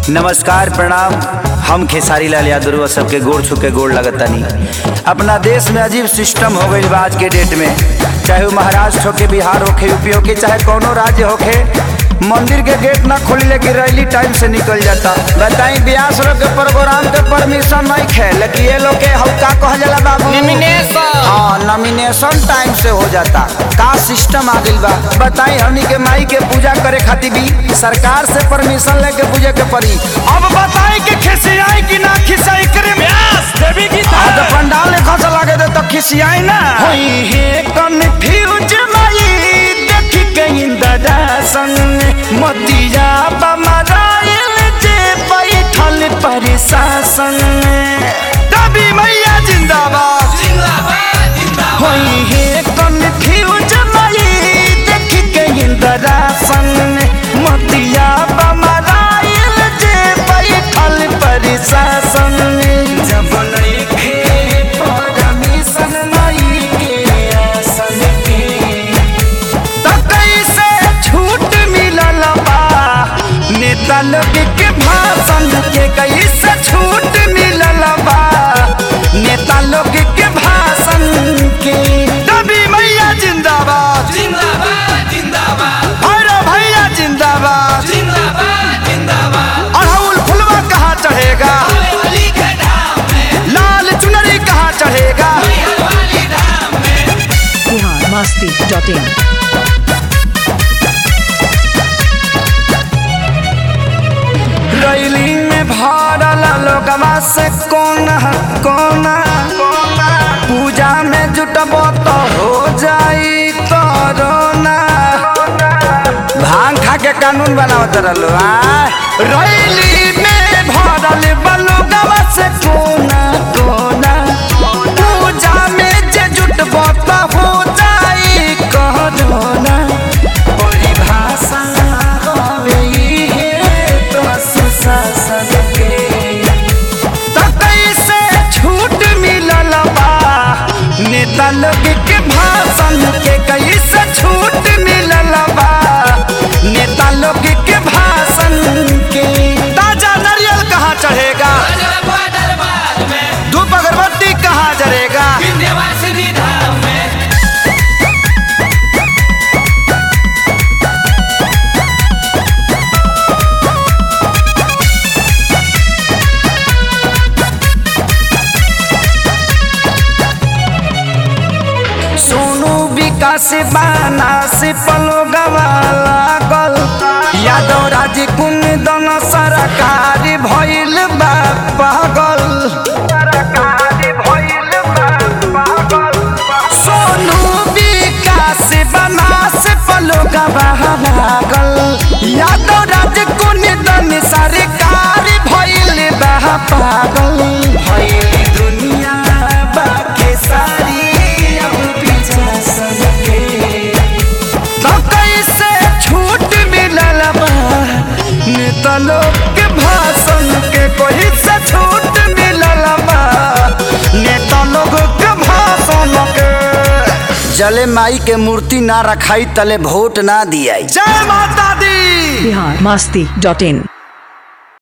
नमस्कार प्रणाम हम खेसारी लाल यादव सबके गोड़ छू के गोड़ लगतनी अपना देश में अजीब सिस्टम हो गई बा आज के डेट में चाहे वो महाराष्ट्र होके बिहार होके यूपी होके चाहे कोनो राज्य होके मंदिर के गेट ना खोली लेकिन रैली टाइम से निकल जाता बताई ब्यास लोग के प्रोग्राम के परमिशन नहीं खे लेकिन ये लोग के हम का कह जाला बाबू हाँ नॉमिनेशन टाइम से हो जाता का सिस्टम आ गइल बा बताई हमनी के माई के पूजा करे खातिर भी सरकार से परमिशन लेके पूजे के पड़ी अब बताई कि खिसियाई कि ना खिसियाई करे देवी की आज पंडाल ने खस लागे दे तो खिसियाई ना होई हे कन्फ्यूज माई देखी के इंदरा संग मोतिया बमराइल जे बैठल प्रशासन दबी मैया जिंदाबाद होई हे कन्फ्यूज माई देखी के इंदरा संग मोतिया बमराइल जे बैठल प्रशासन जब नइखे परमिशन माई के आसन के त कैसे छूट मिलल बा नेता लोग के भाषण के कैसे छूट मिलल बा नेता लोग के भाषण के दबी मैया जिंदाबाद जिंदाबाद जिंदाबाद अरे भैया जिंदाबाद जिंदाबाद जिंदाबाद अड़हुल फुलवा कहाँ चढ़ेगा वाली के धाम में लाल चुनरी कहाँ चढ़ेगा वाली धाम में Bihar Masti dot in rally में भरल लोगवा से कोना कोना पूजा में जुटब तो हो जाई कोरोना भांग खा के कानून बनावत रहलो आ रैली में भरल बलोगवा से कोना कोना पूजा में जे जुटब तो हो जाई कोरोना परिभाषा हवे इहे तो सुशासन के त कैसे छूट मिलल बा नेता लोग के भाषण के कैसे छूट मिलल बा नेता लोग के भाषण के ताजा नारियल कहाँ चढ़ेगा अजरबा दरबार में धूप अगरबत्ती कहाँ जरेगा विंध्यवासिनी धाम में सोनू विकास बाना से पलो गवा लागल यादव राज कुंदन सरकार भइल बा पागल सोनू विकास बाना से पलो गवा लागल यादव राज कुंदन सरकार भइल बा पागल भइल दुनिया बाके सारी अब पीछा सके तो कैसे छूट मिलल बा नेता लोग के भाषण के कोई से छूट मिलल बा नेता लोग के भाषण के जले माई के मूर्ति ना रखाई तले वोट ना दियाई जय माता दी बिहार मस्ती डॉट इन